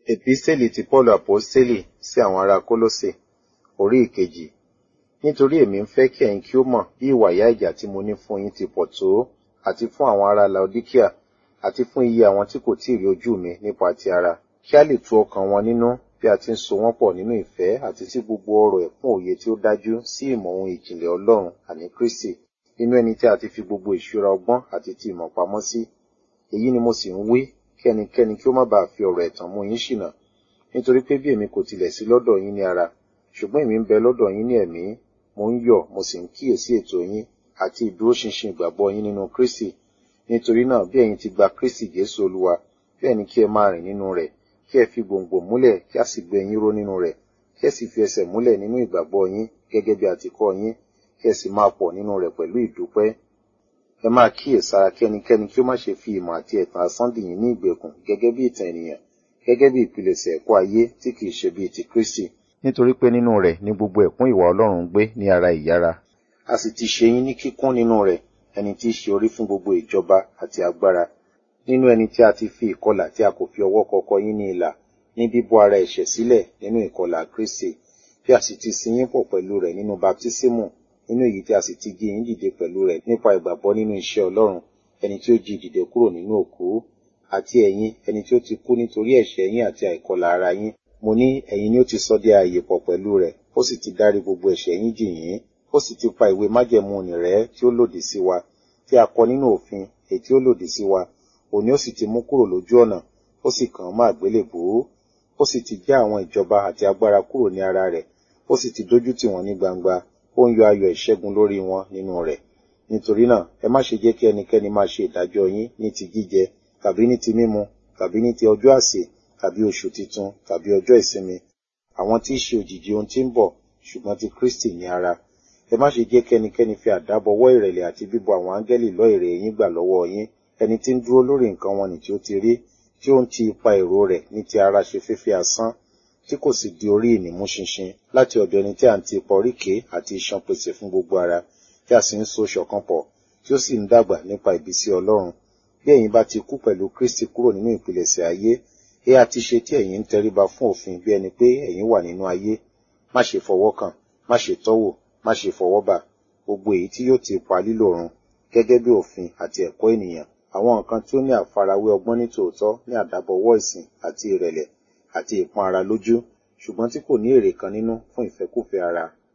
Èpísítélì ti Pọ́ọ̀lù Àpọ́stélì sí àwọn ará Kólósè orí ìkejì. Nítorí èmi ń fẹ́ kí ẹ̀yin kí ó mọ̀ bí ìwà ìyà ìjà tí mo ní fún yín ti pọ̀ tó, àti fún àwọn ará Laodíkíà, àti fún iye àwọn tí kò tíì rí ojú mi nípa ti ara, kí a lè tu ọkàn wọn nínú bí a ti ń so wọ́n pọ̀ nínú ìfẹ́ àti sí gbogbo ọrọ̀ ẹ̀kún òye tí ó dájú sí ìmọ̀ ohun ìjìnlẹ̀ Ọlọ́run àní Kristi, nínú ẹni tí a ti fi gbogbo ìṣúra ọgbọ́n àti ti ìmọ̀ pamọ́ sí. Èyí ni mo sì ń wí kí ẹnikẹ́ni kí ó má baà fi ọ̀rọ̀ ẹ̀tàn mú yín ṣìnà. Nítorí pé bí èmi kò tilẹ̀ sí lọ́dọ̀ yín ní ara, ṣùgbọ́n èmi ń bẹ lọ́dọ̀ yín ní ẹ̀mí, mo ń yọ̀ mo sì ń kíyèsí ètò yín àti ìdúróṣinṣin ìgbàgbọ́ yín nínú Kristi. Nítorí náà bí ẹ̀yin ti gba Kristi Jésù Olúwa, bẹ́ẹ̀ ni kí ẹ máa rìn nínú rẹ̀, kí ẹ fi gbòǹgbò múlẹ̀ kí a sì gbé yín ró nínú rẹ̀, kí ẹ sì fi ẹsẹ̀ múlẹ̀ nínú ìgbàgbọ́ yín gẹ́gẹ́ bí a ti kọ́ yín, kí ẹ sì máa pọ̀ nínú rẹ̀ pẹ̀lú ìdúpẹ́. Ẹ máa kíyèsára kí ẹnikẹ́ni kí ó má ṣe fi ìmọ̀ àti ẹ̀tàn asán dì yín ní ìgbèkùn gẹ́gẹ́ bí ìtàn ènìyàn, gẹ́gẹ́ bí ìpilẹ̀ṣẹ̀ ẹ̀kọ́ ayé tí kìí ṣe bíi ti Kristi. Nítorí pé nínú rẹ̀ ni gbogbo ẹ̀kún ìwà Ọlọ́run gbé ní ara ìyára. A sì ti ṣe yín ní kíkún nínú rẹ̀, ẹni tí í ṣe orí fún gbogbo ìjọba àti agbára. Nínú ẹni tí a ti fi ìkọlà tí a kò fi ọwọ́ kọkọ yín ní ilà, ní bíbọ́ ara ẹ̀ṣẹ̀ sílẹ̀ nínú ìkọlà Kristi, bí a sì ti sin yín pọ̀ pẹ̀lú rẹ̀ nínú baptísímù, nínú èyí tí a sì ti jí yín dìde pẹ̀lú rẹ̀ nípa ìgbàgbọ́ nínú iṣẹ́ Ọlọ́run, ẹni tí ó jí dìde kúrò nínú òkú, àti ẹ̀yin ẹni tí ó ti kú nítorí ẹ̀ṣẹ̀ yín àti àìkọlà ara yín. Mo ní ẹ̀yin ni ó ti sọ di ààyè pọ̀ pẹ̀lú rẹ̀, ó sì ti dárí gbogbo ẹ̀ṣẹ̀ yín jì yín, ó sì ti pa ìwé májẹ̀mú nì rẹ́ tí ó lòdì sí wa, tí a kọ nínú òfin èyí tí ó lòdì sí wa, òní ó sì ti mú kúrò lójú ọ̀nà, ó sì kàn án mọ́ àgbélébùú, ó sì ti já àwọn ìjọba àti agbára kúrò ní ara rẹ̀, ó sì ti dójú tì wọ́n ní gbangba, ó ń yọ ayọ̀ ìṣẹ́gun lórí wọn nínú rẹ̀. Nítorí náà, ẹ má ṣe jẹ́ kí ẹnikẹ́ni máa ṣe ìdájọ́ yín ní ti jíjẹ, tàbí ní ti mímu, tàbí ní ti ọjọ́ àsè, tàbí oṣù titun, tàbí ọjọ́ ìsinmi. Àwọn tí í ṣe òjìji ohun tí ń bọ̀, ṣùgbọ́n ti Kristi ní ara. Ẹ má ṣe jẹ́ kí ẹnikẹ́ni fi àdábọwọ́ ìrẹ̀lẹ̀ àti bíbọ àwọn áńgẹ́lì lọ́ èrè yín gbà lọ́wọ́ yín, ẹni tí ń dúró lórí nǹkan wọn nì tí ó ti rí, tí ó ń ti ipa èrò rẹ̀ ní ti ara ṣe fífẹ́ asán, tí kò sì di orí ìnímú ṣinṣin láti ọ̀dọ̀ ẹni tí à ń ti ipa oríkèé àti iṣan pèsè fún gbogbo ara, tí a sì ń so ṣọ̀kan pọ̀, tí ó sì ń dàgbà nípa ìbísí Ọlọ́run. Bí ẹ̀yin bá ti kú pẹ̀lú Kristi kúrò nínú ìpilẹ̀ṣẹ̀ ayé, ẹ á ti ṣe tí ẹ̀yin ń tẹríba fún òfin bí ẹni pé ẹ̀yin wà nínú ayé. Má ṣe fọwọ́ kàn, má ṣe tọ́wò, má ṣe fọwọ́ bà, gbogbo èyí tí yóò ti pa lílò run, gẹ́gẹ́ bí òfin àti ẹ̀kọ́ ènìyàn. Àwọn nǹkan tí ó ní àfarawé ọgbọ́n ní tòótọ́ ní àdábọwọ́ ìsìn àti ìrẹ̀lẹ̀ àti ìpọ́n ara lójú, ṣùgbọ́n tí kò ní èrè kan nínú fún ìfẹ́kúfẹ̀ẹ́ ara.